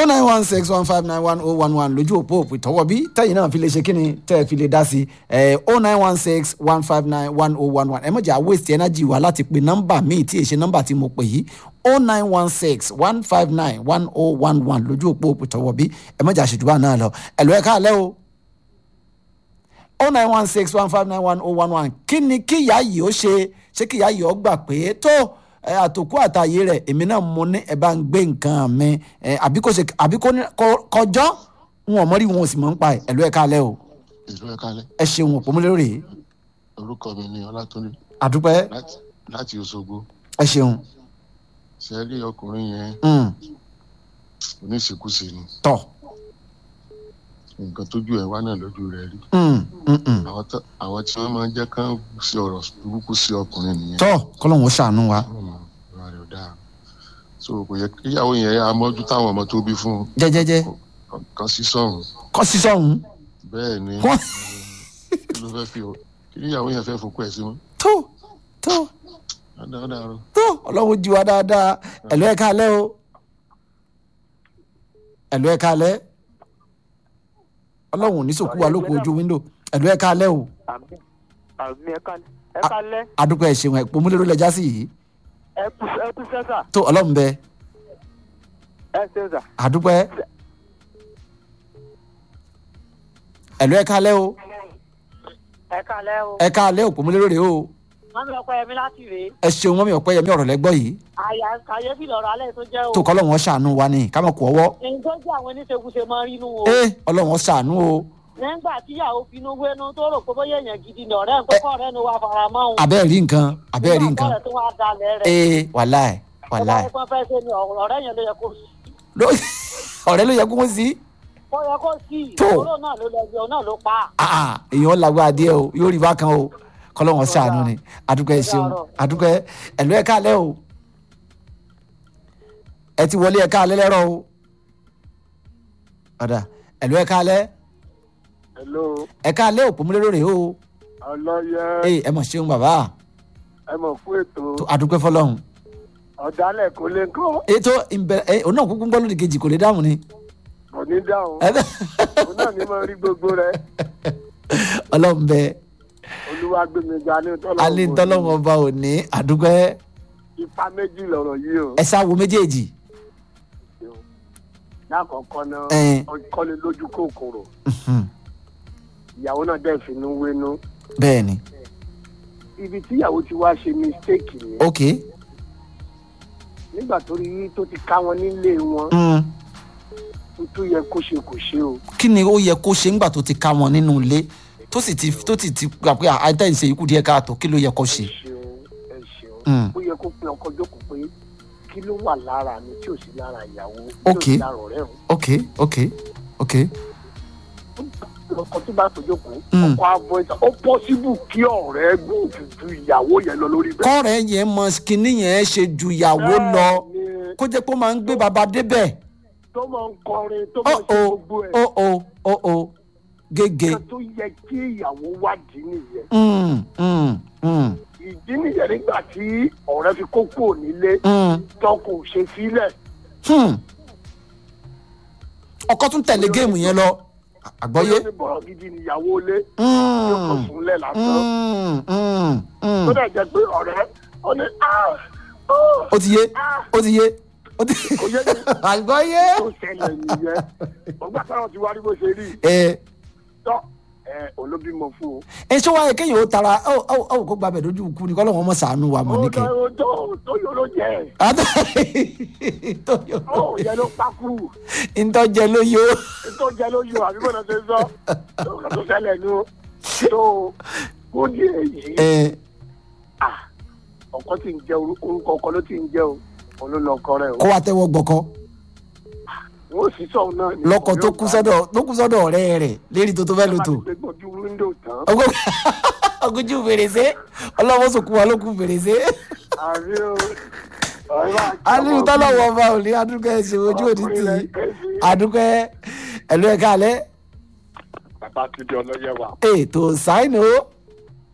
oh nine one six one five nine one oh one one lójú òpó òpè tọwọ́ bí tẹ́yìn náà fi lè ṣe kí ni tẹ́ ẹ fi lè dá sí ẹ oh nine one six one five nine one oh one one ẹ mọ̀jà waste energy wa láti pe nọ́mbà míì tí èṣe nọ́mbà tí mo pè yìí oh nine one six one five nine one oh one one lójú òpó òpè tọwọ́ bí ẹ mọ̀jà ṣèjúbà náà lọ ẹ lọ ẹ káàlẹ́ o oh nine one six one five nine one oh one one kí ni kíyà yìí ó ṣe ṣé kíyà yìí ó gbà pé tó ẹ àtòkù àtàyè rẹ èmi náà mo ní ẹ bá ń gbé nǹkan mi ẹ àbí kò ṣe àbí kò ní kọ- kọjọ́ wọn ò mọ́rí wọn ò sì mọ̀ ń pa ẹ̀ ẹ̀lú ẹ̀ kalẹ̀ o ìlú ẹ̀ka alẹ́ ẹ ṣeun òpómúlérò rèé orúkọ mi ni ọlátúndé àdúpẹ́ láti láti Òṣogbo ẹ ṣeun ṣe rí ọkùnrin yẹn Mm, oníṣekúṣe ni tọ̀ nǹkan tójú ẹ̀ wá náà lójú rẹ̀ rí Mm, mm, mm. àwọn tó- àwọn tí wọ́n máa ń jẹ́ kán ṣe ọ̀rọ̀ burúkú sí ọkùnrin nìyẹn tọ́ kọ́lọ́hún ó ṣàánú wa Hmm, ìwà rẹ̀ ò dáa so kò yẹ kíyàwó yẹn á mọ́jú táwọn ọmọ tó bí fún un jẹ́jẹ́jẹ́ kan sí sọ̀rùn kọ́ sí sọ́hún bẹ́ẹ̀ ni kọ́ kí ló fẹ́ fi o kí níyàwó yẹn fẹ́ fokú ẹ̀ sí mọ́ tó tó dáadáa tó ọlọ́run jí wa dáadáa ẹ̀lú ẹ̀ kalẹ̀ o ẹ̀lú ẹ̀ kalẹ̀ ọlọ́run ò ní sòkú wa lóko ojú wíńdò ẹ̀lú ẹ̀ kalẹ̀ o àmì àmì ẹ̀ka ẹ̀ka lẹ́ àdúpẹ́ ẹ̀ ṣeun ẹ̀ òpómúlérò lẹ́jà sí yìí ẹ̀kú ẹ̀kú sẹ́sà tó ọlọ́run bẹ ẹ̀ sẹ́sà àdúpẹ́ ẹ̀lú ẹ̀ kalẹ̀ o ẹ̀ka lẹ́ o. ẹ̀ kalẹ̀ òpómúlérò rèé o wọ́n mi ọkọ yẹmi láti rèé. ẹ ṣeun mọ́mí ọ̀pẹ́ yẹmí ọ̀rọ̀ lẹ́gbọ́ yìí àyà kàyéfì lọ́rọ̀ alẹ́ tó jẹ́ o. tó kọ́ ọlọ́run ó ṣàánú wa ni ká mọ̀ kú ọwọ́ èyí tó jẹ́ àwọn oníṣègùnṣe máa ń rínú o. ẹ ọlọ́run ó ṣàánú o nígbà tíyàwó finú wénú tó rò pé bóyá èèyàn gidi ni ọ̀rẹ́ nǹkan kọ́ ọ̀rẹ́ ni wàá fara mọ́ òun. abẹ́ẹ̀ rí nǹkan abẹ́ẹ̀ rí nǹkan nígbà tó wàá dalẹ̀ rẹ̀. ee wàláì wàláì ọba ẹ̀gbọ́n fẹ́ ṣe ni ọ̀rẹ́ yẹn ló yẹ kó sí. Ló- ọ̀rẹ́ ló yẹ kó sí ó yẹ kó sí Tó. ìṣòro náà ló lọ bí ọ náà ló pa. Ah, ah, èèyàn lágbára díẹ̀ o yóò rí bákan o kọ́lọ́run ó ṣàánú ni adúpẹ́ ẹ ṣeun adúpẹ́ ẹ̀lú ẹ̀ka alẹ́ o ẹ ti wọlé ẹ̀ka alẹ́ lẹ́rọ̀ o ọ̀dà ẹ̀lú ẹ̀ka alẹ́ hello ẹ̀ka alẹ́ òpómúlérò rèé o ọlọ́yẹ ee ẹ mọ̀ ṣeun bàbá ẹ mọ̀ fún ètò tó adúpẹ́ fọlọ́run ọ̀dálẹ̀ kò lè kọ́ ètò ìbẹ̀rẹ̀ ẹ òun náà kúkú ń gbọ́ lódì kejì kò lè dáhùn ni kò ní dáhùn Ẹ- òun náà ní mo rí gbogbo rẹ ọlọ́run bẹ olúwa gbé mi ga ní tọ́lọ́wọ́ alẹ́ ntọ́lọ́wọ́ ọba òní àdúpẹ́ ipa méjì lọ̀rọ̀ yìí o ẹ sáwo méjèèjì lákọ̀ọ́kọ́ náà Ẹn. ọkọ́lé lójú kòkòrò Mhm. ìyàwó náà dẹ̀ finú wénú bẹ́ẹ̀ ni ibi tíyàwó ti wá ṣe mistake ni ok nígbà tó rí tó ti ká wọn nílé wọn mm. tó tó yẹ kó ṣe kò ṣe o kí ni ó yẹ kó ṣe ńgbà tó ti ká wọn nínú ilé tó sì ti tó sì ti gbà pé àìtẹ́ ìṣe ikú díẹ̀ káàtó kí ló yẹ kó ṣe. ẹ ṣeun ẹ ṣeun Mm. ó yẹ kó pin ọkọ jókòó pé kí ló wà lára mi tí ò sí lára ìyàwó tí ò Ok. sí lára ọ̀rẹ́ òun ok ok ok ọkọ tó bá tó jókòó Mm. ọkọ abọ ìta ó pọ́sibù kí ọ̀rẹ́ gùn ju ìyàwó yẹn lọ lórí bẹ́ẹ̀. kọ́rẹ́ yẹn mọ kinní yẹn ṣe ju ìyàwó lọ Bẹ́ẹ̀ni, kó jẹ́ pé ó máa ń gbé baba débẹ̀ tó máa ń kọrin tó ó máa ń ṣe o gbogbo ẹ̀ ó o ó o gègé nǹkan tó yẹ kí ìyàwó wádìí nìyẹn Mm, mm, mm, ìdí nìyẹn nígbà tí ọ̀rẹ́ fi kókó nílé mm, tọkọ ò ṣe sílẹ̀ hmm. ọkọ tún tẹ̀lé géèmù yẹn lọ àgbọ́yé. bóyá ní bọ̀rọ̀ gidi níyàwó ilé yóò kó Mm, súnlẹ̀ lásán mm, mm, mm. tó dẹ̀ jẹ́ pé ọ̀rẹ́ ó ní "Ah, oh, ó ti yé ó ti yé ó ti kò yé mi àgbọ́yé. tó ṣẹlẹ̀ nìyẹn ọgbà táwọn ti wá rí bó ṣe rí ẹ tọ́ ẹ olóbímọ fún o. ẹ ṣé wáyé kéèyàn ó tara ó ó ó kó gbàbẹ lójú ikú ni kọ́lọ́ wọn mọ̀ sànú wa mọ̀ ó níkẹ́. lọ tó tó yọ ló jẹ ó yẹ ló pákú ntọ́jẹ ló yó. tó jẹ ló yọ àbí bọ́dọ̀ ṣe sọ tó kà tó ṣẹlẹ̀ nu tó kó di èyí ẹ ah, ọkọ tí ń jẹ orú- orúkọ ọkọ ló ti ń jẹ o òun ló lọ ọkọ rẹ o kó wa tẹ́wọ́ gbọ́kọ́ wọn ò sì sọ òun náà ni lọ́kọ̀ tó kú sọ́dọ̀ tó kú sọ́dọ̀ ọ̀rẹ́ rẹ̀ lérí tó tó fẹ́ lò tó. gbé gbọ́jú wíńdò tán ọgójú fèrèsé ọlọ́wọ́ sòkú wa ló kú fèrèsé. àbí o ọ̀rẹ́ bá aliyu tọ́lọ́wọ́ ọba ò ní adúgbò ẹ̀sìn ojú òní tì í adúgbò ẹ̀lú ẹ̀ka alẹ́ bàbá ti di ọlọ́yẹ wa ètò sáìnì o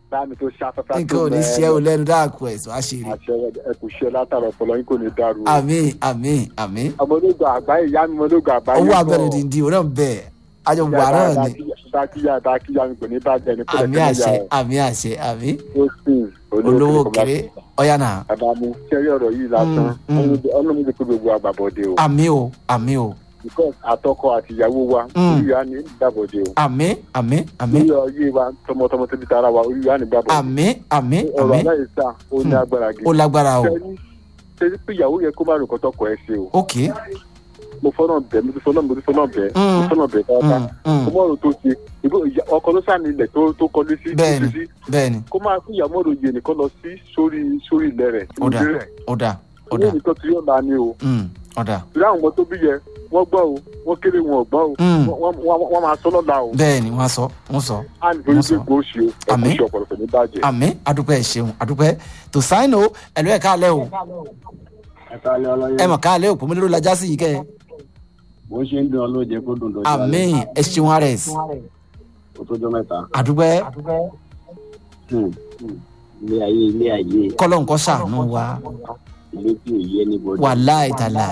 bá mi tó ṣàfẹ́fẹ́ nǹkan ò ní ṣe ò lẹ́nu dáàkú ẹ̀sùn àṣírí àṣẹ ẹkù ṣe látara ọpọlọ yín kò ní dàrú. àmín àmín àmín ọmọdégbà àgbáyé ìyá mi ọmọdégbà àgbáyé owó abẹ́rẹ́ dìndín òun náà bẹ́ẹ̀ àjọ wàrà ni dákíyà dákíyà mi kò ní bàjẹ́ ní àmì àṣẹ àmì àṣẹ àmì ó sì olówó kéré ọ̀yà náà àbámu kẹrí ọ̀rọ̀ yìí lásán Mm, mm. ọlọ́run ti pé gbogbo àgbàbọ̀dé o àmì o àmì o because àtọkọ àti ìyàwó wa Mm. orí wa ní ìdàbọ̀dé o àmì àmì àmì orí ọyẹ wa tọmọtọmọ tóbi tara wa orí wa ní ìdàbọ̀dé àmì àmì ọ̀rọ̀ àmì aláìsà ó ní Mm. agbára ó gidi lágbára o ṣe ṣe pé ìyàwó yẹ kó má rò kọ́tọ́kọ ẹ ṣe o ok mo fọ́nà bẹ̀ mo ti fọ́nà mo ti fọ́nà bẹ̀ mo Mm. ti fọ́nà bẹ̀ dáadáa Mm, mm. kó mọ̀ ọ́rọ̀ tó ṣe ìbò ìyá- ọkọ ló sàní ilẹ̀ tó tó kọlu sí tó Bẹ́ẹ̀ni. fi sí bẹ́ẹ̀ni kó máa fún ìyàwó ọ̀rọ̀ yìí nìkan lọ sí sórí sórí ilẹ̀ rẹ̀ ó dà ìdí rẹ̀ ó dà ó ilé dà nìkan tí yóò la ni o Mm, ó dà ìdí àwọn ọmọ tó bí yẹ wọ́n gbọ́ o wọ́n kéré wọn ò gbọ́ o Mm. wọ́n- wọ́n wọ́n máa sọ lọ́la o bẹ́ẹ̀ni wọ́n á sọ wọ́n sọ á ní torí pé gbòòsì o ẹ Àmín. kò ṣe ọ̀pọ̀lọpọ̀ ní bàjẹ́. àmì adúpẹ́ ẹ̀ ṣeun adúpẹ́ tó sáìn o ẹ̀lú ẹ̀ káàlẹ́ o ẹ̀ka alẹ́ ọlọ́yẹ ẹ̀ mọ̀ káàlẹ́ o pòmílẹ́rù lajá sí yìí kẹ́ ẹ bó ṣe ń dun ọlọ́jẹ kó dùn dọ́jú àmì ẹ̀ ṣeun ares kó tó jọ mẹ́ta. adúpẹ́ Hmm. ilé ayé ilé ayé kọ́lọ́ nǹkan ṣàánú wa ilé tí ò yẹ níbọdí. wàláì tàláì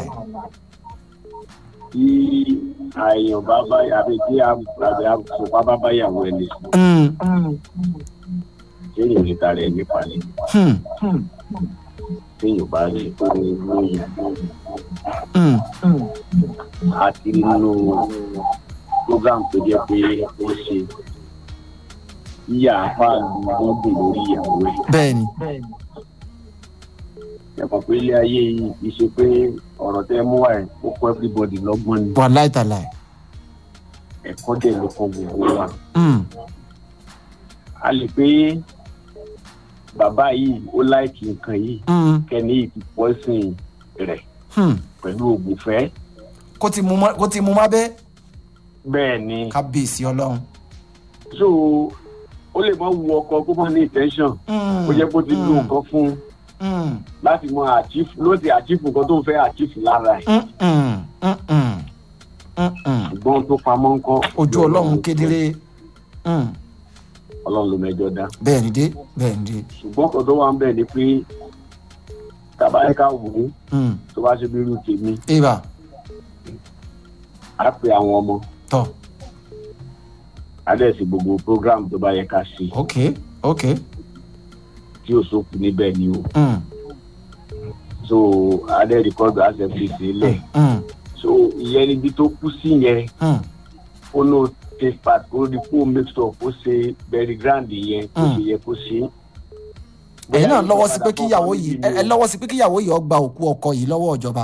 tí àyàn bá bá àbí tí àbí àpòpá bá bá yàwó ẹni sùn Mm, téèyàn lè ta rẹ̀ nípa ni hmm, téèyàn bá rí tó ní lóyún mm. àti nínú program tó jẹ́ pé ó ṣe yíyá fáàlù wọn dùn lórí ìyàwó ẹ̀. bẹ́ẹ̀ni ẹ̀kọ́ pé ilé ayé yìí kì í ṣe pé ọ̀rọ̀ tẹ́ mú wá ẹ̀ ó kọ́ everybody lọ́gbọ́n ni wàláì tàláì ẹ̀kọ́ dẹ̀ ló kọ́ gbogbo wa. Mm, a lè pé bàbá yìí ó láìkì nǹkan yìí mm, kẹ́ni yìí ti pọ́sìn rẹ̀ hmm. pẹ̀lú ògùnfẹ́. kó ti mú má- kó ti mú má bẹ́ bẹ́ẹ̀ ni kábíyèsí ọlọ́run. so ó lè mọ wu ọkọ kó mọ ní intention ó jẹ́ kó ti lo nǹkan fún un Mm, láti mọ àchífù ló ti àchífù nǹkan tó ń fẹ́ àchífù lára ẹ̀ mm, mm, mm, mm, mm, mm. ṣùgbọ́n tó pamọ́ ń kọ́ ojú ọlọ́run kedere Mm, ọlọ́run ló mẹjọ dá bẹ́ẹ̀ ni dé bẹ́ẹ̀ ni dé. ṣùgbọ́n kan tó wà ń bẹ̀ ni pé tàbá ẹ̀ka wò ó Mm, tó bá ṣe bí irú tèmi ibà á pe àwọn ọmọ tọ á dẹ̀ sí gbogbo program tó bá yẹ ká ṣe ok ok. tí ò sókù níbẹ̀ ni o Mm, so á dẹ̀ rìkọ́dù á ṣe fi sílẹ̀ mm, so ìyẹn níbi tó kú sí yẹn mm, ó ló take part kó rí kó make sure kó ṣe very grand yẹn kó Mm. ṣe yẹ kó ṣe. ẹ̀yin náà lọ́wọ́ sí pé kíyàwó yìí ẹ ẹ lọ́wọ́ sí pé kíyàwó yìí ó gba òkú ọkọ yìí lọ́wọ́ ìjọba.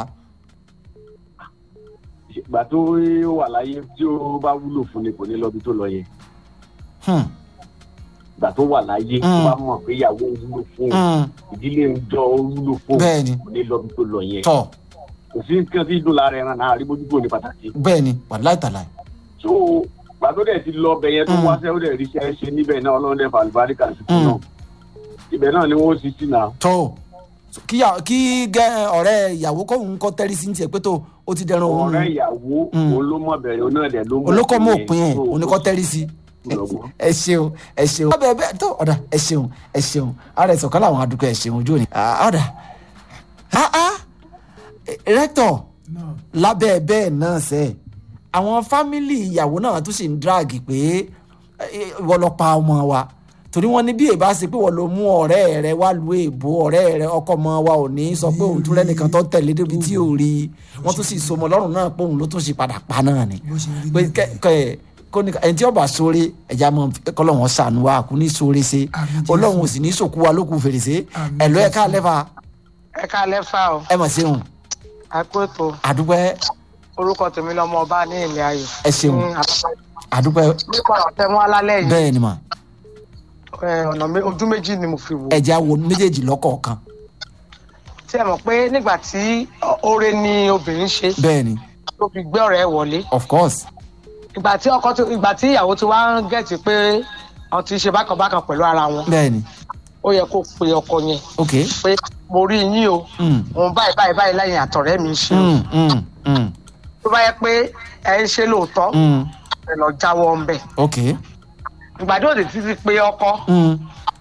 ìgbà tó wà láyé tí ó bá wúlò fún ni kò ní lọ bí tó lọ yẹn Hmm, ìgbà tó wà láyé tó Mm. bá mọ̀ pé ìyàwó wúlò fún mm, ìdílé ń jọ ó wúlò fún bẹ́ẹ̀ ni kò ní lọ bí tó lọ yẹn tọ kò sí nǹkan tí dùn lára ẹran náà àríbójútó ní pàtàkì. bẹ́ẹ̀ ni wàláì tàláì. so ìgbà tó dẹ̀ ti lọ ọbẹ̀ yẹn tó Mm. wáṣẹ́ ó dẹ̀ ríṣẹ́ ṣe níbẹ̀ náà ọlọ́run dẹ̀ fàlùbáríkà sí fún Mm. náà ibẹ̀ náà ni wọ́n sì sí náà. tó kíyà- kí gẹ ọ̀rẹ́ ìyàwó kóhun kọ́ tẹ́rí sí ní tiẹ̀ pé tó o ti dẹran òun ọ̀rẹ́ ìyàwó Mm. òun ló mọ̀ bẹ̀rẹ̀ òun náà dẹ̀ ló mọ̀ olókọ́ mọ̀ òpin òpin ẹ̀ So, oníkọ́ tẹ́rí sí. lọ́gbọ́n. ẹ ṣeun ẹ ṣeun. ọbẹ̀ bẹ́ẹ̀ tó ọ̀dà ẹ ṣeun ẹ ṣeun ara ẹ̀sọ̀ kọ́lá àwọn adúgbò ẹ ṣeun ojú òní. Ah, ọ̀dà ah ah rẹ́tọ̀ lábẹ́ bẹ́ẹ̀ náà sẹ́ àwọn fámìlì ìyàwó náà tún sì ń dráàgì pé eh, ìwọ lọ pa ọmọ wa torí wọn ní bí èbá ṣe pé wọn ló mú ọ̀rẹ́ rẹ wá lu èbó ọ̀rẹ́ rẹ ọkọ ọmọ wa ò ní sọ pé òun tún rẹ́nìkan tó tẹ̀lé débi tí ò rí i wọ́n tún sì sọmọ lọ́rùn náà pé òun ló tún ṣe padà pa náà ni bó ṣe rí pé bẹ́ẹ̀. kẹ kẹ kó ní ẹni tí ọba sóore ẹja mọ kọlọ́wọ́n sànù wa kò ní sóore ṣe Àmín Jésù. ọlọ́run ò sì ní sòkú wa lókun fèrèsé Àmín ẹ̀lọ́ Jésù. ẹ̀ka lẹ́fà ẹ ká lẹ́fà o ẹ mọ̀ ṣeun àpótò àdúpẹ́ orúkọ tèmi lọmọ ọba ní ilé ayò. ẹ ṣeun ní àpapọ̀. àdúpẹ́ nípa ọ̀tẹ̀ mú alálẹ̀ yìí bẹ́ẹ̀ ni mà ẹ, ọ̀nà mé- ojú méjì ni mo fi wò. ẹja wo méjèèjì lọ́kọ̀ọ̀kan tí ẹ mọ̀ pé nígbà tí oore ni obìnrin ṣe bẹ́ẹ̀ ni tó fi gbé ọ̀rẹ́ ẹ̀ wọlé of course ìgbà tí ọkọ tó ìgbà tí ìyàwó ti wá ń gẹ̀tì pé wọ́n ti ṣe bákan bákan pẹ̀lú ara wọn bẹ́ẹ̀ ni ó yẹ kó pe ọkọ yẹn ok pé mo rí yín o mm, òun báyìí báyìí báyìí lẹ́yìn àtọ̀rẹ́ mi ṣe o mm, mm, mm, tó bá yẹ pé ẹ ń ṣe lóòótọ́ mm, ẹ lọ jáwọ́ ń bẹ̀ ok ìgbà tí òde títí pé ọkọ mm,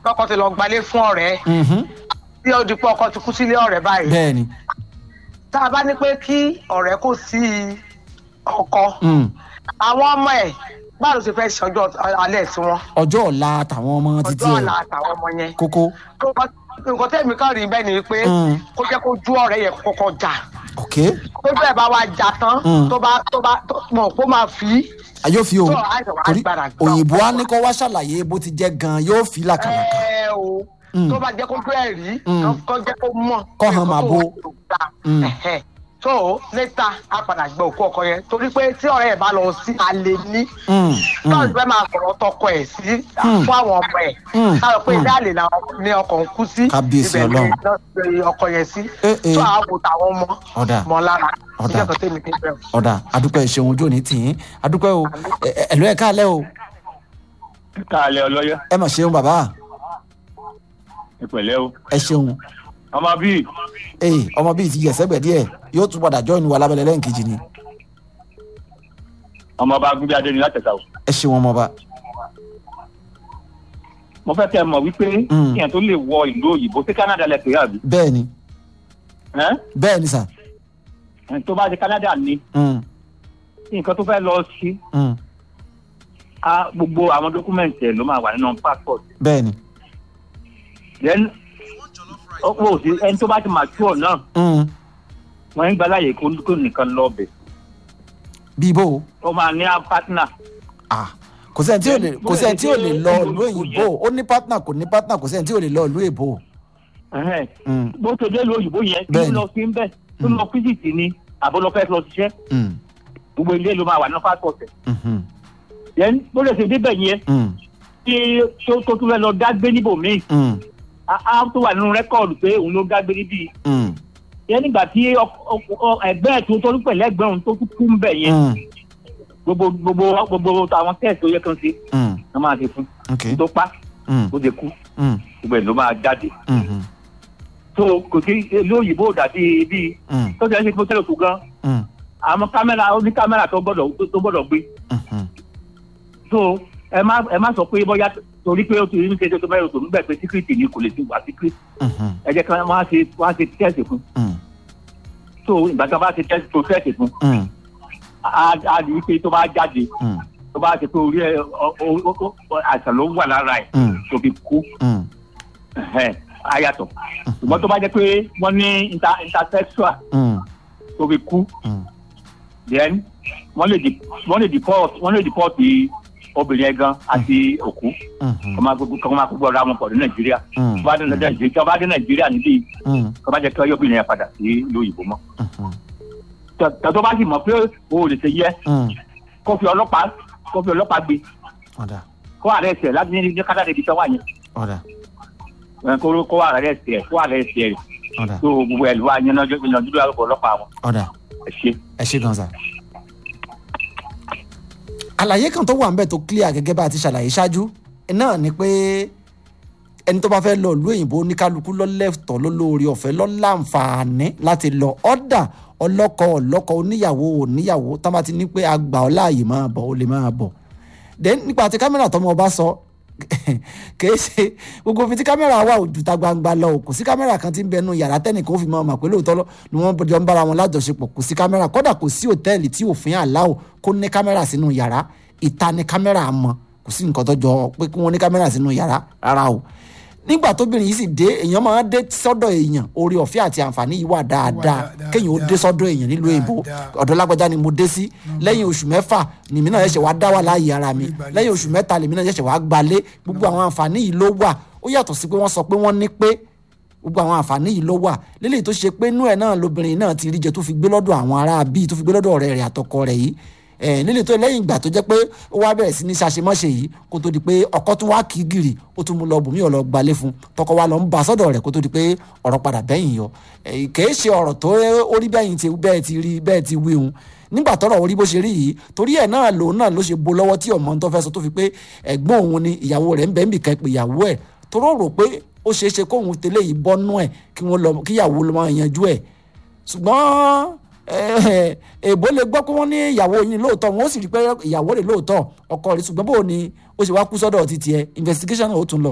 lọkọ ti lọ gbalé fún ọ̀rẹ́ Mhm. tí ó di pé ọkọ ti kú sílé ọ̀rẹ́ báyìí bẹ́ẹ̀ ni tá a bá ní pé kí ọ̀rẹ́ kò sí ọkọ Mm. àwọn ọmọ ẹ̀ báwo ló ṣe fẹ́ ṣe ọjọ́ alẹ́ sí wọn ọjọ́ ọ̀la tàwọn ọmọ títí ọjọ́ ẹ̀ ọ̀la àtàwọn ọmọ yẹn kókó nǹkan tẹ́mi kan rí bẹ́ẹ̀ ni pé Mm. kó jẹ́ kó ju ọ̀rẹ́ yẹn kọ́kọ́ jà ok tó bẹ́ẹ̀ bá wa jà tán Mm. tó bá tó bá tó mọ̀ kó máa fi yóò fi o tó àìsàn wa torí gbára gbà òyìnbó á ọkọ. ní kó wá ṣàlàyé bó ti jẹ́ gan yóò fi làkàlàkà ẹ o Mm. tó bá jẹ́ kó tó ẹ̀ rí Mm. kó jẹ́ kó mọ̀ Kó hàn máa bo. Mm. tó létà á padà gbẹ òkú ọkọ yẹn torí pé tí ọ̀rẹ́ ẹ̀ bá lọ sí alẹ́ ní Mm, náà mm, fẹ́ máa sọ̀rọ̀ tọkọ ẹ̀ sí Mm. fún àwọn ọmọ ẹ̀ Mm. káyọ̀ pé Mm. ilé àlè làwọn ní ọkọ̀ ń kú sí Kábíyèsí ibẹ̀ ni Ọlọ́run. náà pe ọkọ yẹn sí Eh, eh. tó àwọn tàwọn ọmọ ọ̀dà mọ́ lára Ọ̀dà. ìjọba tèmi kí n bẹ̀rù. ọ̀dà adúpẹ́ ìṣeun ojú òní tì í adúpẹ́ o Ẹ- ẹ- ẹ̀lú ẹ̀ káàlẹ́ o káàlẹ́ ọlọ́yọ́ ẹ mà ṣeun bàbá ìpẹ̀lẹ́ o ẹ ṣeun ọmọ bíi ee ọmọ bíi ti yẹ̀sẹ́gbẹ̀ díẹ̀ yóò tún padà jọ́ ìnúwà lábẹ́lẹ́ lẹ́ǹkejì ni ọmọ ọba gúnbí adé ni látẹ̀sà o ẹ ṣeun ọmọba mo fẹ́ kẹ́ ẹ mọ̀ wípé Mm. kíyàn tó lè wọ ìlú òyìnbó sí Canada lẹ pé àbí bẹ́ẹ̀ ni ẹ́n? bẹ́ẹ̀ ni sà Ẹni tó bá ṣe Canada ni Mm, nǹkan tó fẹ́ lọ sí mm, á gbogbo àwọn dọ́kúmẹ̀ntì ẹ̀ ló máa wà nínú passport bẹ́ẹ̀ ni then ó ó sí ẹni tó bá ti mature náà Mm, wọ́n ń gba láàyè kó kó nìkan lọ bẹ̀ bíi bó o ó máa ní partner Ah, kò sẹ́ni tí ò lè kò sẹ́ni tí ò lè lọ ìlú òyìnbó ó ní pátánà kò ní pátánà kò sẹ́ni tí ò lè lọ ìlú èbó Ẹhẹ́n. Mm, bó ṣe dé ìlú òyìnbó yẹn kí Bẹ́ẹ̀ni. ló lọ sí ń bẹ̀ tó lọ fíjìtì ni àbó lọ fẹ́ lọ ṣiṣẹ́ mm, gbogbo ilé ló máa wà nínú passport ẹ̀ mhm, then bó lè ṣe débẹ̀ yẹn mm, tí tó tó tún fẹ́ lọ dágbé níbòmíì mm, á á tó wà nínú rẹ́kọ̀dù pé òun ló dágbé níbí mm, yẹn nígbà tí ọk- ọk- ọ- ẹgbẹ́ ẹ̀ tó tó pẹ̀lẹ́ ẹgbẹ́ òun tó tún kú ń bẹ̀ yẹn mm, gbogbo gbogbo gbogbo àwọn test tó yẹ kán ṣe mm, wọ́n máa ṣe fún ok tó pa mm, ó ṣe kú mm, gbogbo ẹ̀ ló máa jáde mhm, tó kò sí ilé òyìnbó dàbí bíi mm, tó ṣe é ṣe fún tẹ́lẹ̀ tó gan mm, àwọn kámẹ́rà ó ní kámẹ́rà tó gbọ́dọ̀ tó gbọ́dọ̀ gbé mhm, so ẹ má ẹ má sọ pé bóyá torí pé ó ti ní kéde tó bẹ́ẹ̀ tó ń bẹ̀ pé síkírìtì ni kò lè ti wà síkírìtì mhm, ẹ jẹ́ kí wọ́n á ṣe wọ́n á ṣe tẹ́ẹ̀sì fún mm, so ìgbà tí wọ́n bá ṣe tẹ́ẹ̀sì tó tẹ́ẹ̀sì fún mm, á á rí i pé tó bá jáde mm, tó bá ṣe pé orí ẹ ọ- ọ- ọ- ọ- àìsàn ló wà lára ẹ̀ mm, tó fi kú mm, ẹ̀hẹ́n, á yàtọ̀ ṣùgbọ́n tó bá jẹ́ pé wọ́n ní inter intersexual mm, tó fi kú mm, then wọ́n lè di- wọ́n lè deport wọ́n lè deport obìnrin yẹn gan àti òkú mhm, kọ́ máa gbogbo kọ́ máa gbogbo ara wọn pọ̀ ní nàìjíríà mm, tó bá dé nàìjíríà tó bá dé nàìjíríà níbí mm, kọ́ bá jẹ́ kí ọyọ́ obìnrin yẹn padà sí ìlú òyìnbó mọ́ mhm, tó tó bá sì mọ̀ pé o ò lè ṣe yẹ mm, kó fi ọlọ́pàá kó fi ọlọ́pàá gbé ọ̀dà kó ààrẹ ẹsẹ̀ láti ní ní kádà níbi iṣẹ́ wà yẹn ọ̀dà ẹ̀, kó kó ààrẹ ẹsẹ̀ kó ààrẹ ẹsẹ̀ rẹ̀ ọ̀dà tó gbogbo ẹ̀ ló wà yẹn náà yanjú lórí ọlọ́pàá wọn ọ̀dà ẹ̀ ṣe. ẹ ṣe gan sa. àlàyé kan tó wà ń bẹ̀ tó clear gẹ́gẹ́ bá a ti ṣàlàyé ṣáájú náà ni pé ẹni tó bá fẹ́ lọ ìlú òyìnbó oníkálukú lọ́lẹ́tọ̀ lólórí ọ̀fẹ́ lọ́láǹfààní láti lọ ọ̀dà ọlọ́kọ ọlọ́kọ oníyàwó oníyàwó tá bá ti ní pé àgbà ọ láàyè máa bọ̀ ó lè máa bọ̀ then nípa ti kámẹ́rà tọmọ ọba sọ kìí ṣe gbogbo fi tí kámẹ́rà wà ojú ta gbangba lọ o kò sí kámẹ́rà kan tí ń bẹnu yàrá tẹ́nìkan ó fi máa mọ̀ pé lóòótọ́ lọ ni wọ́n jọ ń bára wọn lájọṣepọ̀ kò sí kámẹ́rà kódà kò sí òtẹ́ẹ̀lì tí òfin àláò kó ní kámẹ́rà sínú yàrá ìta ni kámẹ́rà mọ̀ kò sí nǹkan tó jọ pé kí wọ́n ní kámẹ́rà sínú yàrá rárá o nígbà tóbìnrin yìí sì dé èèyàn máa ń dé sọ́dọ̀ èèyàn orí ọ̀fẹ́ àti àǹfààní yìí wà dáadáa dáadáa, kéèyàn ó dé sọ́dọ̀ èèyàn nílùú èbó dáadáa. ọ̀dọ̀ lágbájá ni mo dé sí lẹ́yìn oṣù mẹ́fà nìmí náà ṣẹ̀ṣẹ̀ wá dá wà láàyè ara mi Ìgbàlẹ̀ lẹ́yìn oṣù mẹ́ta lèmi náà ṣẹ̀ṣẹ̀ wá gbalé gbogbo àwọn àǹfààní yìí ló wà ó yàtọ̀ sí pé wọ́n sọ pé wọ́n ní pé gbogbo àwọn àǹfààní yìí ló wà lélẹ́yìí tó ṣe pé inú ẹ̀ náà lobìnrin náà ti rí jẹ tó fi gbé lọ́dọ̀ àwọn ará bíi tó fi gbé lọ́dọ̀ ọ̀rẹ́ rẹ̀ àtọkọ rẹ̀ yìí ẹ̀ nílẹ̀ tó lẹ́yìn ìgbà tó jẹ́ pé ó wá bẹ̀rẹ̀ sí ní ṣàṣemọ́ṣe yìí kó tó di pé ọkọ tún wá kí gìrì ó tún mú lọ bùnmí ọ̀lọ́ gbalé fún tọkọ wa lọ ń ba sọ́dọ̀ rẹ̀ kó tó di pé ọ̀rọ̀ padà bẹ́yìn yọ ẹ̀ kìí ṣe ọ̀rọ̀ tó ó rí bẹ́yìn ti bẹ́ẹ̀ ti rí bẹ́ẹ̀ ti wí hun nígbà tọ́rọ̀ orí bó ṣe rí yìí torí ẹ̀ náà lòun náà ló ṣe bo lọ́wọ́ tí ọmọ tó fẹ́ sọ tó fi pé ẹ̀gbọ́n òun ni ìyàwó rẹ̀ ń bẹ́ẹ̀ nbìkan pé ìyàwó ẹ̀ toró rò pé ó ṣeé ṣe kóun tẹ́lẹ̀ yìí bọ́nú ẹ̀ kí wọ́n lọ kíyàwó lọ máa yanjú ẹ̀ ṣùgbọ́n eh, èbó lè gbọ́ pé wọ́n ní ìyàwó yín lóòótọ́ wọn ó sì rí pé ìyàwó rẹ̀ lóòótọ́ ọkọ rẹ̀ ṣùgbọ́n bó ni ó ṣe wá kú sọ́dọ̀ ti tiẹ̀ investigation náà ó tún lọ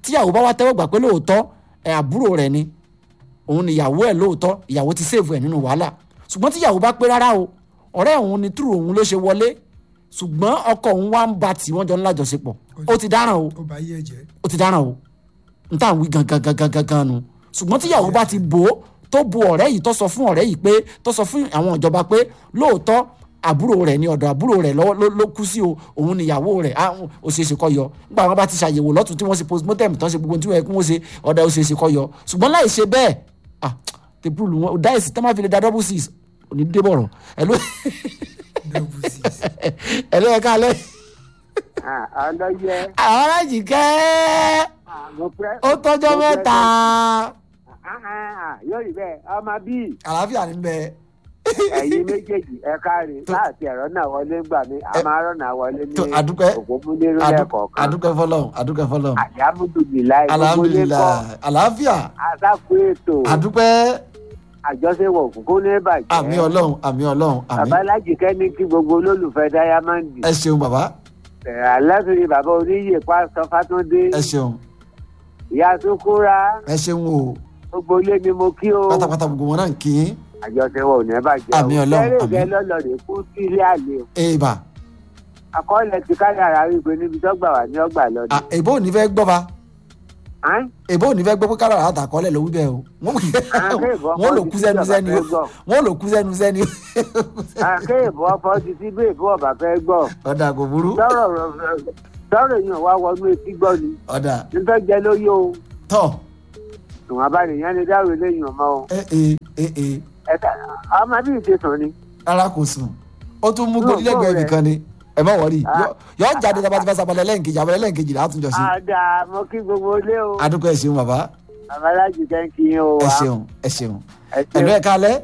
tíyàwó bá wá tẹ́wọ́ gbà pé lóòótọ́ ẹ̀ àbúrò rẹ̀ ni òun ni ìyàwó ẹ̀ lóòótọ́ ìyàwó ti sèèfù ẹ̀ nínú wàhálà ṣùgbọ́n tíyàwó bá pé rárá o ọ̀rẹ́ òun ni túrò òun ló ṣe wọlé ṣùgbọ́n ọkọ òun wá ń ba tí wọ́n jọ ń lájọṣepọ̀ ó ti dáràn o ó bá yí ẹ̀jẹ̀ ó ti dáràn o n tà ń wí gangan gangan gangan nu ṣùgbọ́n tíyàwó bá ti bò ó tó bo ọ̀rẹ́ yìí tó sọ fún ọ̀rẹ́ yìí pé tó sọ fún àwọn ìjọba pé lóòótọ́ àbúrò rẹ̀ ní ọ̀dọ̀ àbúrò rẹ̀ lọ́wọ́ ló- ló kú sí o òun níyàwó rẹ̀ á ó ṣeé ṣe kó yọ nígbà wọn bá ti ṣàyẹ̀wò lọ́tún tí wọ́n ṣe postmortem tán ṣe gbogbo tí wọ́n yẹ kí wọ́n ṣe ọ̀dà ó ṣeé ṣe kó yọ ṣùgbọ́n láì ṣe bẹ́ẹ̀ ah tèpúlù wọn dáìsì tẹ́ máa fi lè da double six òní débọ̀rọ̀ ẹ̀ ló double six ẹ̀ ló yẹ ká lẹ́ ọlọ́yẹ àwọn alájì kẹ́ mo fẹ́. ó tọ́jọ́ mo fẹ́- mẹ́ta Ah, ah, ah, yóò rí bẹ́ẹ̀ ọmọ bíi àlàáfíà ní bẹ́ẹ̀. ẹ̀yin méjèèjì ẹ káre Tó- láti ẹ̀rọ náà wọlé gbà mí a máa rọ̀nà wọlé ní tó adúpẹ́ òpómúlérú Adu- lẹ́ẹ̀kọ̀ọ̀kan adúpẹ́ fọlọ́n adúpẹ́ fọlọ́n àyàmúdùbìláì gbogbo lé kọ́ alhamdulilayi àlàáfíà àsápò ètò adúpẹ́ àjọṣepọ̀ òkùnkùn ní bàjẹ́ àmì ọlọ́run àmì ọlọ́run àmì bàbá alájìkẹ́ ní kí gbogbo olólùfẹ́ dáyámọ́ǹdì ẹ ṣeun bàbá alẹ́sìn bàbá oníyè pásítọ̀ fátúndé ẹ ṣeun ìyá sukura ẹ ṣeun o gbogbo ilé ni mo kí o pátápátá gbogbo wọn náà ń kí yín àjọṣepọ̀ ò ní bàjẹ́ o Àmín Ọlọ́run, kẹ́rẹ́ àmín. ìfẹ́ lọ́lọ́rẹ̀ kú sí ilé àlè o èèbà àkọọ́lẹ̀ ti káyàrá wípé níbi tó gbà wá ní ọgbà lọ́dún. à, èbó ò ní fẹ́ gbọ́ ba Ẹ́n? èbó ò ní fẹ́ gbọ́ pé kára àtàkọ́lẹ̀ ló wí bẹ́ẹ̀ o Àkéèbó wọ́n lò ọkọ̀ kú ti sẹ́nu tí sẹ́ni o ọba fẹ́ gbọ́. wọ́n lò kú sẹ́nu sẹ́ni o àkéèbó ọkọ̀ ti sí bí èbó ọba fẹ́ gbọ́ ọ̀dà kò burú sọ̀rọ̀ sọ̀rọ̀ èèyàn wá wọnú etí gbọ́ ni ọ̀dà nítorí jẹ́ lóyè o tọ̀ ìwọ̀n abánìyàn ni dáwọ̀ eléyìí ọmọ o ẹ ẹ ẹ ẹ ẹ̀ka ọmọ bí ìṣesùn ni rárá kò sùn ó tún mú Yóò gbódìlẹ́gbẹ̀ẹ́ gbọ́ ibì rẹ̀. kan ni ẹ má wọrí Ah. yọ jáde tó bá ti fẹ́ sábàlẹ̀ lẹ́ǹkejì àbẹ̀lẹ̀ lẹ́ǹkejì látúnjọ sí àdá mo kí gbogbo ilé o adúpẹ́ ẹ ṣeun bàbá babaláji kẹ́ńkì yín o ẹ wa ṣeun ẹ ṣeun ẹ ẹ̀lú ṣeun. ẹ̀ kálẹ̀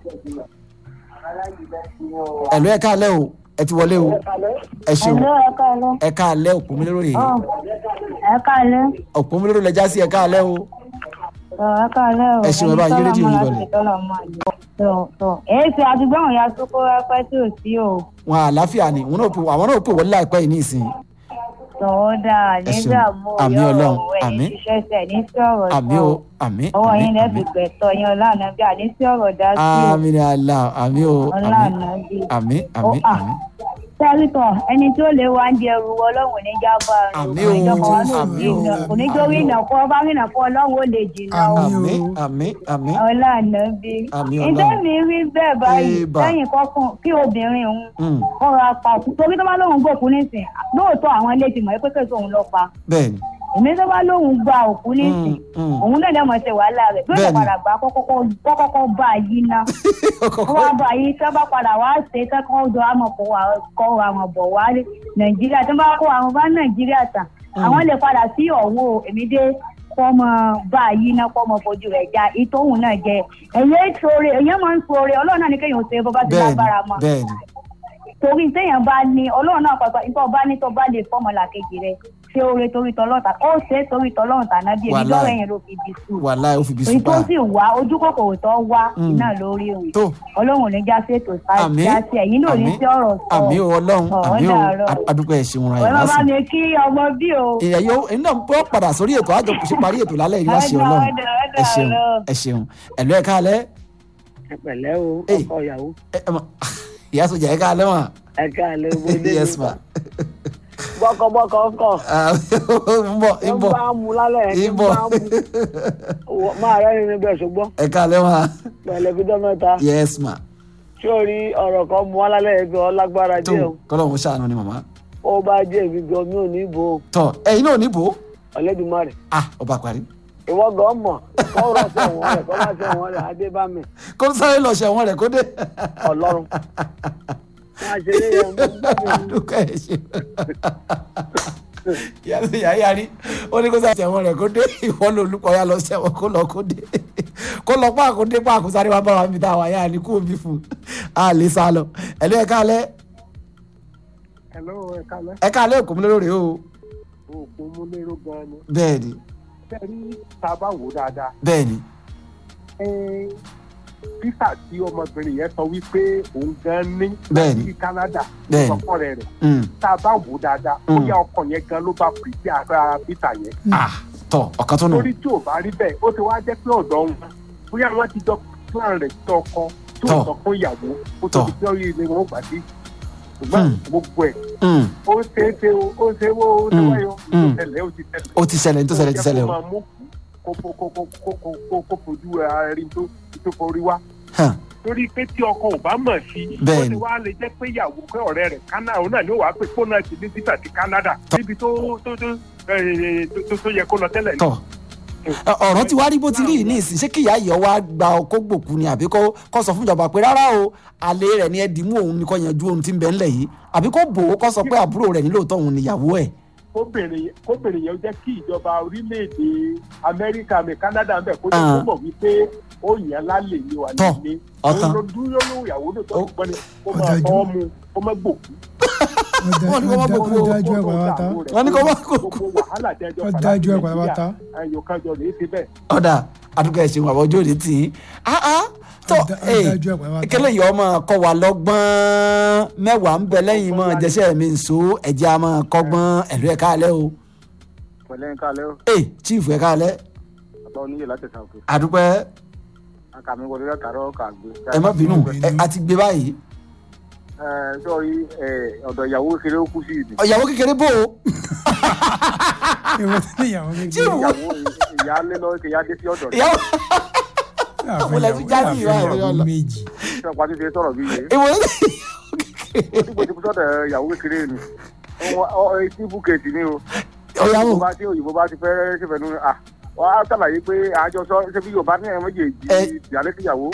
ẹ̀lú ẹ̀ kálẹ̀ o ẹ ti wọlé o ẹ ṣeun Hello, ẹ káalẹ́. ẹ kálẹ̀ òpómúlérò rèé Ọ̀, ẹ káalẹ́. òpómúlérò lẹ já sí ẹ kálẹ̀ o Ọ̀, ẹ káalẹ́ o. Ẹ ṣeun, ẹ bá yí rédíò yín lọlẹ̀. Tọ̀ tọ̀ èyí ṣe àdúgbò àwọn ya sókó rẹpẹ tí ò sí o. wọn àlàáfíà ni wọn náà pè àwọn náà pè wọlé láìpẹ́ yìí ní ìsìn Tọ̀ ó dáa Ẹ ṣeun. nígbà mú Àmín yọ̀ Ọlọ́run, ọ̀rọ̀ ẹ̀ àmín. ní ṣiṣẹ́ sẹ̀ ní sí ọ̀rọ̀ àmì o àmì Ọwọ́ àmì yín lẹ́ fi àmì gbẹ̀tọ̀ yín ọ̀làna bí àní sí ọ̀rọ̀ dá sí o. àmì ni àlà àmì o àmì Ọ̀làna bí. àmì àmì Ó, à. àmì Sẹ́rìtọ̀ ẹni tí ó lè wá ń di ẹrù wọ ọlọ́run ní jábọ̀ Àmín o, àmín o. Kò ní jórí ìnà fún ọba rìnà fún ọlọ́run ó lè jìnnà o. Àmín. àmì àmì àmì ọlànà bí. Àmín ìdá Ọlọ́run. mi rí bẹ́ẹ̀ báyìí Ébà. lẹ́yìn kọ́kùn kí obìnrin òun Mm, kọ́ra pa òkú torí tó bá lóun gbòkú nísìn lóòótọ́ àwọn ilé ti mọ̀ pé kèsì òun lọ pa bẹ́ẹ̀ni èmi tó bá lóun gba òkú nísìn Mm, mm. òun náà lẹ́mọ̀ ṣe wàhálà rẹ̀ bí ó ṣe Bẹ́ẹ̀ni. padà gbà á kọ́kọ́kọ́ bá a yí ná wọ́n wá bá a yí tó bá padà wá ṣe kẹ́kọ̀ọ́ jọ àmọ̀ kó wa kọ́ àwọn bọ̀ wá nàìjíríà tó bá kó àwọn bá nàìjíríà tàn àwọn lè padà sí ọ̀wọ́ èmi dé kọ́mọ bá a yí ná kọ́mọ fojú rẹ̀ já ìtòhùn náà jẹ ẹ̀yẹ́ sọ̀rọ̀ ẹ̀yẹ́ máa ń sọ̀rọ̀ ọlọ́run náà ní kéèyàn ṣe bó bá ti bẹ́ẹ̀ni lágbára mọ́ bẹ́ẹ̀ni torí téèyàn bá ní ọlọ́run náà pàpà nípa ọba ní tó bá lè fọ́mọlà kejì rẹ̀ ṣé oore torí tọlọ́ta ó ṣe é torí tọlọ́run tàná bí èmi Wàláì. lọ́rọ̀ yẹn ló fi bí sùn wàhálà ó fi bí èyí tó sùpà sì wá ojú kòkòrò tó wá Mm. iná lórí òun tó ọlọ́run ò ní já sí ètò Àmín. já sí ẹ̀yìn náà ní Àmín. sí ọ̀rọ̀ sọ àmì o ọlọ́run Ọ̀, àmì o dàárọ̀. adúpẹ́ ẹ̀ṣin ra ọ̀rẹ́ ìlà bàbá sí. mi kí ọmọ bí o èèyàn yóò èyí náà bọ́ padà sórí ètò àjọ ṣe parí ètò lálẹ́ yìí láṣẹ Ọ̀dà, ọlọ́run ọ̀dà, ọ̀dà, ẹ ṣeun ọ̀dà. ẹ ṣeun ẹ̀lú ẹ̀ káalẹ́ ẹ pẹ̀lẹ́ o Hey. ọkọ ìyàwó ẹ ẹ mọ ìyá sọjà ẹ̀ káalẹ́ wọn. ẹ káàlẹ́ owó yes ma bọ́kọ̀bọ́kọ̀ ọkọ̀ Ah, ń bọ̀ ń bọ̀ mu lálẹ́ ń bọ̀ máa rẹ́ nínú bẹ́ẹ̀ ṣùgbọ́n ẹ káalẹ́ wọn. pẹ̀lẹ́ fi dán mẹ́ta yes ma ṣé o rí ọ̀rọ̀ kan mu wá lálẹ́ ẹgbẹ́ ọlágbára tó díẹ̀ o kọ́lọ́hún ṣàánú ni màmá. ó bá jẹ́ èmi gan mi ò ní bò ó tọ ẹ̀yin náà níbo ọ̀lẹ́dùnmarè ah ọba parí ìwọ gan mọ̀ kọ́ rọ̀ sẹ́wọ̀n rẹ̀ kọ́ bá sẹ́wọ̀n rẹ̀ adébámi kó sáré lọ ṣẹ̀wọ̀n rẹ̀ kó dé. ọlọ́run máa ṣe eré yẹn mú dúkẹ́ ẹ̀ ṣe. ìyá tó yà á yarí ó ní kó sáré ṣẹ̀wọ̀n rẹ̀ kó dé ìwọ ló olùkọ́ ya lọ ṣẹ̀wọ̀n kó lọ kó dé kó lọ páàkó dé páàkó sáré wá bá wa mi tá a wà yá ni kó o bí fún un a lè sá lọ ẹ̀lú ẹ̀ka alẹ́ hello ẹ kálẹ́ ẹ̀ka alẹ́ òkú mi lórí o òògùn mú lérò gan ni bẹ́ẹ̀ ni sẹ́rí tá a bá wò dáadáa bẹ́ẹ̀ ni písà tí ọmọbìnrin yẹn sọ wípé òun gan ní Bẹ́ẹ̀ni. ní Canada Bẹ́ẹ̀ni. ọkọ rẹ̀ rẹ̀ Mm. tá a bá wò dáadáa Mm. bóyá ọkọ yẹn gan ló bá pèsè àgbà písà yẹn ah tọ ọ̀kan tó nù torí tí ò bá rí bẹ́ẹ̀ ó ti wá jẹ́ pé ọ̀dọ́ wọn bóyá wọ́n ti jọ plan rẹ̀ tọkọ tí Tọ́. ò sọ fún ìyàwó ó Tọ́. tó di pé orí ilé wọn ó gbà sí ṣùgbọ́n Hmm. gbogbo ẹ̀ Mm, ó ṣe é ṣe o ó ṣe é wo ó ṣe Hmm. wáyọ ó Hmm. tẹ̀lé ó ti tẹ̀lé. ó ti ṣẹlẹ̀ ní tó ṣẹlẹ̀ ti ṣẹlẹ̀ Ó o jẹ́ kó máa mú kó kó kó kó kó kó kó kó fojú ara rí tó tó forí wá Hàn, torí pé tí ọkọ ò bá mọ̀ sí i ó Bẹ́ẹ̀ni. ti wá lè jẹ́ pé ìyàwó pé ọ̀rẹ́ rẹ̀ Canada òun náà ni ó wàá pè fóònù àti ní títà ti Canada níbi tó tó tó eh, tó- tó- tó yẹ kó lọ tẹ́lẹ̀ ní. tọ Ẹ, ọ̀rọ̀ tí wàá rí bó ti rí yìí ní ìsìn ṣé kí ìyá ìyọ̀ wá gba ọkọ̀ gbòkú ni àbí kó kó sọ fún ìjọba pé rárá o àlè rẹ̀ ni ẹ dìímú òun ni kò yanjú ohun tí ń bẹ ńlẹ̀ yìí àbí kó bò ó kó sọ pé àbúrò rẹ̀ nílò tọ̀hún níyàwó ẹ̀ kóbìnrin kóbìnrin yẹn jẹ́ kí ìjọba orílẹ̀-èdè amẹ́ríkà mi canada ń bẹ̀ kó jẹ́ Ah. kó mọ̀ wípé ó yàn lálẹ́ ní wà Tọ́, nílé ọ̀tán. òun ló dúró lóhùn ìyàwó ló tọ́ Ó- gbọ́n ni kó ó máa dájú. tọ́ mu kó má gbòkú. Wọ́n ní kó má gbogbo ó dájú ẹ̀ pàápàá Wọ́n ní kó má gbogbo. gbogbo wàhálà tẹ́jọ́ ó dájú ẹ̀ pàápàá ayò kájọ lè ṣe bẹ́ẹ̀. ọ̀dà àdúgbò ẹ̀ ṣeun àbọ̀jọ́ òde tì í ah ah tó Ó dá- ó ee dájú ẹ̀ pàápàá. ìkẹlẹ̀ yìí ọmọ kọ́ wa lọ́gbọ́n mẹ́wàá ń bẹ lẹ́yìn mọ́ jẹ́sẹ̀ mi nsọ ẹ̀jẹ̀ a máa kọ́gbọ́n ẹ̀lú ẹ̀ káalẹ́ o pẹ̀lẹ́ ń kálẹ́ o ee chief ẹ̀ káalẹ́ àbá oníyè láti ṣàkóso àdúpẹ́ àkàmì wọlé látàárọ̀ kà gbé. ẹ má bínú bínú. ẹ a ti gbé báyìí ẹ sọrí ọ̀dọ̀ ìyàwó kéré ó kú sí ìdí. ọ̀yàwó kékeré bò ó ìwọ tí ìyàwó kékeré Chief, ìyàwó ìyá lé lọ kí ìyá dé sí ọ̀dọ̀ rẹ̀. ìyàwó àfẹ́ Mo lẹ fi ìyàwó- jáde àfẹ́ ìwà ìwà ìyàwó ọ̀la. méjì ṣé ọ̀pá ti ṣe sọ̀rọ̀ bí yé. ìwọ dípò tí kò sọ̀dọ̀ ìyàwó kékeré ni etí búkẹ́ẹ̀tì ni o. ọ̀yàwó òyìnbó bá tí òyìnbó bá ti fẹ́ ṣèfẹ́ nu à wọ́n á ṣàlàyé pé àjọṣọ ṣé bí yorùbá ní ẹ̀ méjèèjì Ẹ- ìyálé síyàwó